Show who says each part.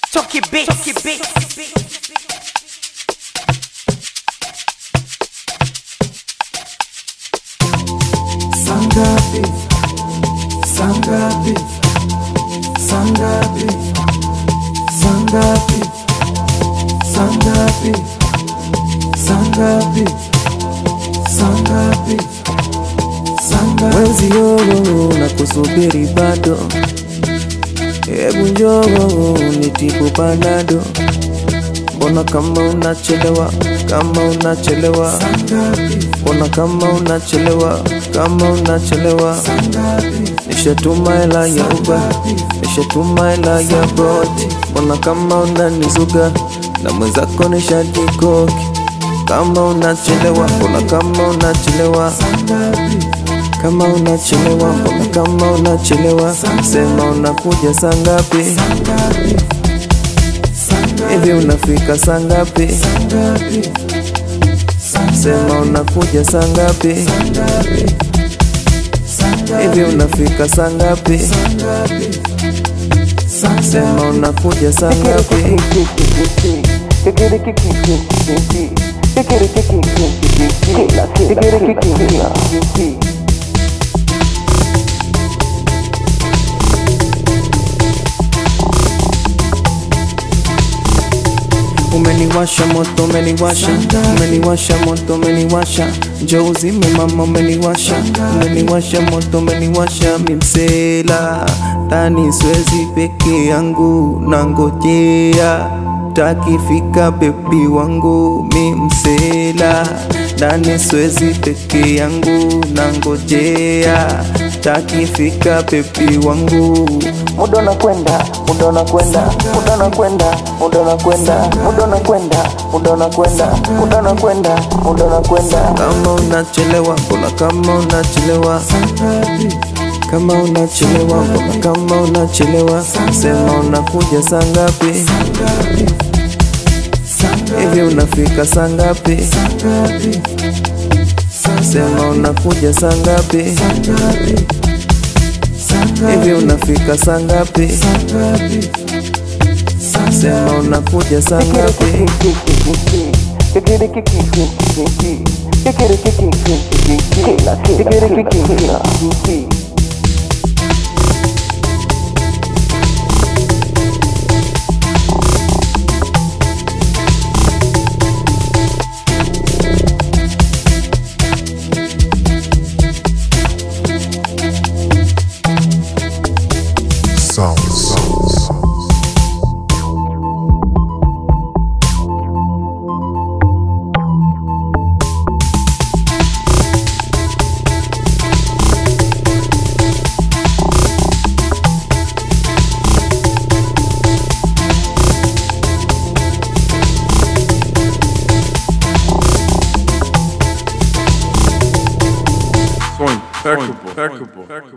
Speaker 1: Toki Beats. Toki Beats.
Speaker 2: Sangapi, Sangapi, Sangapi, Sangapi, Sangapi, Sangapi, Sangapi, Sangapi.
Speaker 3: Mwenzio na kusubiri bado, hebu njoo nitibu panado. Mbona kama unachelewa, kama unachelewa, mbona kama unachelewa, kama unachelewa. Nishatuma hela ya Uber, nishatuma hela ya Bolt, mbona kama unanizuga na mwenzako nishajikoki. Kama unachelewa, mbona kama unachelewa kama unachelewa, mbona kama unachelewa, sema unakuja saa ngapi? Hivi unafika saa ngapi? Sema unakuja saa ngapi? Hivi unafika saa ngapi? Sema unakuja saa ngapi? Umeniwasha moto, umeniwasha, umeniwasha moto, umeniwasha, njoo uzime mama, umeniwasha, umeniwasha moto, umeniwasha mimsela, tani siwezi peke yangu, nangojea takifika bebi wangu mimsela, ndani siwezi peke yangu, nangojea takifika bebi wangu
Speaker 4: muda unakwenda, muda unakwenda, muda unakwenda, muda unakwenda, muda unakwenda, muda unakwenda, muda unakwenda, muda unakwenda.
Speaker 3: kama unachelewa, mbona kama unachelewa, kama unachelewa, mbona kama unachelewa, sema unakuja saa ngapi? Hivi unafika saa ngapi? Sema unakuja saa ngapi? Hivi unafika saa ngapi? Sema unakuja saa ngapi?
Speaker 5: Sounds.
Speaker 6: Sonho, percubo, percubo.